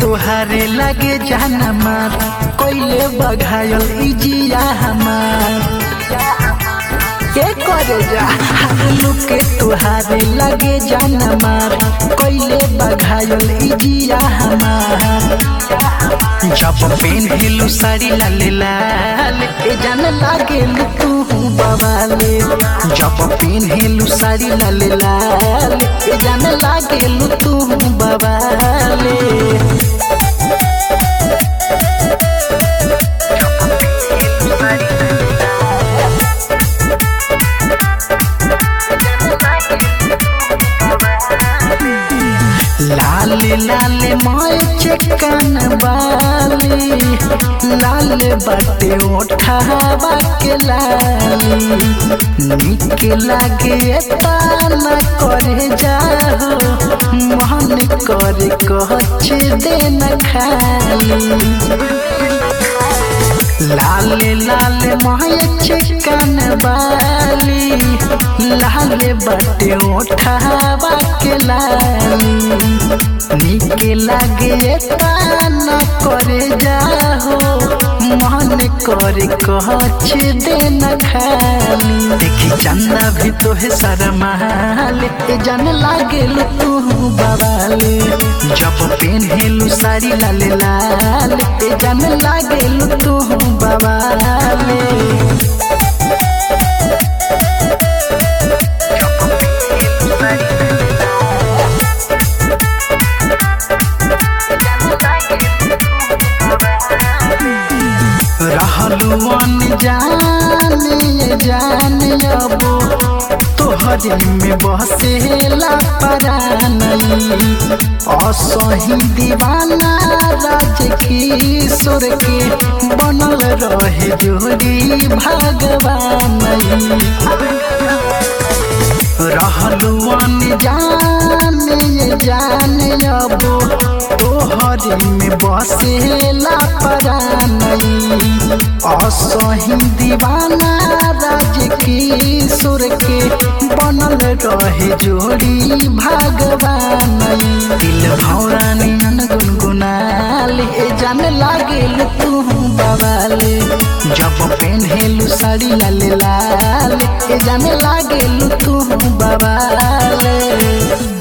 तोहारे लगे जाना मार कोइले बघायल इजिया हमार के करे जा लुक के तोहारे लगे जाना मार कोइले बघायल इजिया हमार जब पेन्हिलु साड़ी लाले लाल ए जान लागे तू बवाले जब पेन्हिलु साड़ी लाले लाल ए जान लागे तू बवाले लाले लाले माय चिकन वाली लाल बाटे ओठावा के लाली निक लागे ताना करे जाहो मन करे कहच देना खाली लाले लाले माय चिकन वाली लाले बाटे ओठावा के लाली निक लागे ताना करे जाहो मन करे कहच देना खाली देखी चंदा भी तो है शरमाल ए जान लागे तू बवाले जब पेन्हेलु साड़ी लाले लाल ए जान लागे तू बवाले रहलू जाने जाने अबो तोहरे में बसेला परानई असही दीवाना राज किशोर के बनल रहे जोड़ी भगवान रहलू जाने जाने अबो तोहरे में बसेला परानई असही दीवाना राज किशोर के बनल रहे जोड़ी भगवान दिल भौरानी गुनगुनाल ए जान लागे तू बवाले जब पेन्हेलु साड़ी लाले लाल ए जान लागे तू बवाले